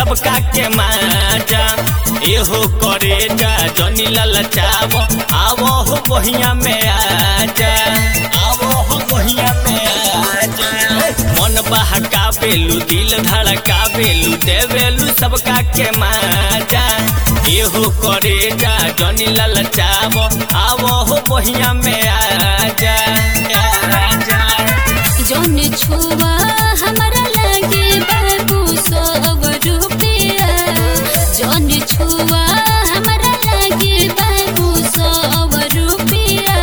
सबका के माजा एहो करे जा जनी ललचाव आवो हो बहिया में आजा आवो हो बहिया में आजा मन बहका बेलू दिल धड़का बेलू देवेलू सबका के माजा एहो करे जा जनी ललचाव आवो हो बहिया में आजा आजा जौन छुआ हमरा लागे बाबू सब रुपया जौन छुआ हमरा लागे बाबू सब रुपया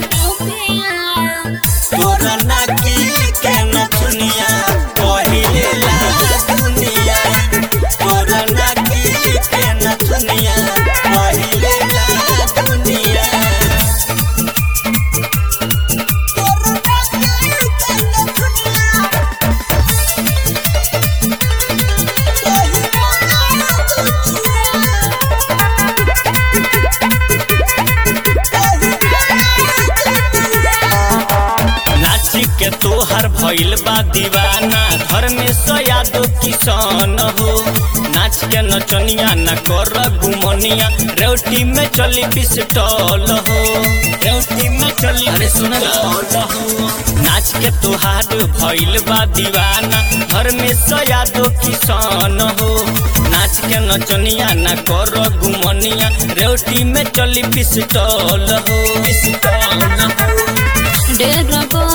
तोरा नाकी के नथुनिया पहिले ला दुनिया तोरा नाकी के नथुनिया पहिले ला दुनिया तोरा नाकी के नथुनिया नाची के तोहर भइल बा दीवाना घर में सयादो किसान हो नाच के नचनिया न कर घुमनिया रेवटी में चली पिस्टल हो रेवटी में चली अरे सुन हो नाच के तोहार भइल बा दीवाना घर में सयादो किसान हो नाच के नचनिया न कर घुमनिया रेवटी में चली पिस्टल हो पिस्टल हो डेरबो